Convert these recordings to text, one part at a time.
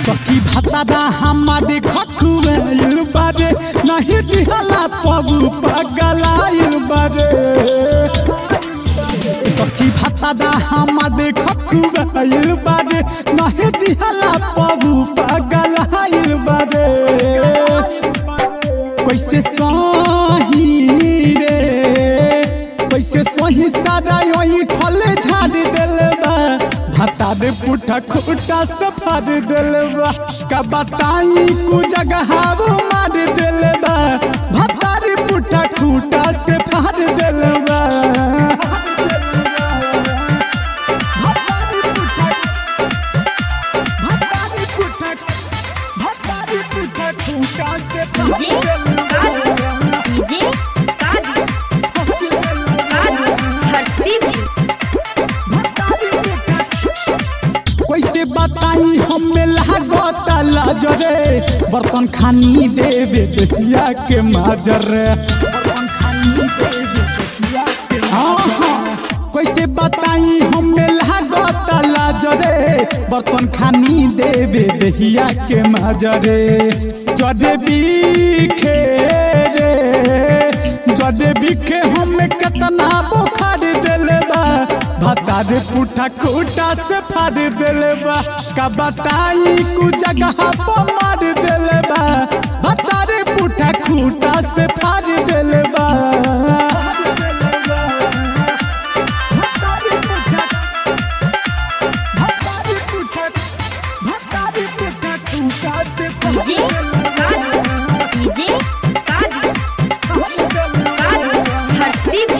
सखी भतादा हमारे खखुआइल बारे नहीं दिहला पबू पगलाइल बारे सखी भतादा हमारे खखुआइल बारे नहीं दिहला पबू पगलाइल बारे कैसे सही रे कैसे सही सारा यही ठले झाड़ दिल बा भाता दे पुठा खूटा से फाड़ दिल बा का बताई कु जगह वो मार दिल बा भाता दे पुठा खूटा से फाड़ दिल बा भाता दे पुठा- भाता दे पुठा- भाता दे पुठा खूटा से फाड़ डीजे दिल बा। डीजे हर्षित कैसे बताई हमें लागता लाजरे बर्तन खानी देवे दहिया के माजर बर्तन खानी देवे दहिया के माजर कैसे बताई हमें लागता लाजरे बर्तन खानी देवे दहिया के माजरे जदे बिखे रे जदे बिखे हमें कितना बुखार दिले बा भता दे पुठा खूटा से फाड़ दिले बा का बताई कु जगह पर मार दिले बा भता दे पुठा खूटा से फाड़ दिले बा भता दे पुठा- भता दे पुठा- भता दे पुठा खूटा से फाड़ डीजे डीजे हर्षित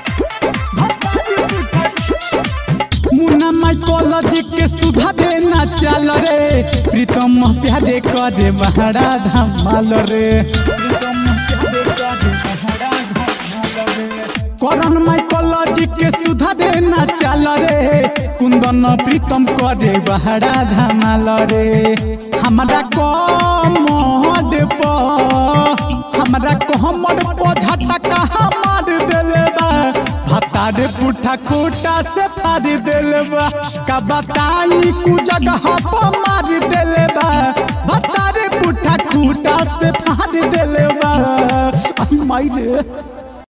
मुन्ना माइकोलॉजी के सुधा देना चल रे प्रीतम प्यादे करे बहरा धमाल रे प्रीतम प्यादे करे बहरा धमाल रे करण माइकोलॉजी के सुधा देना चल रे कुंदन प्रीतम करे बहरा धमाल रे हमरा कमद प हमरा कहमर प झटका हमार देले बा भता रे पुठा खूटा से फाड़ देले बा का बताई कु जगह पर मार देले बा भता रे पुठा खूटा से फाड़ देले बा आई माई रे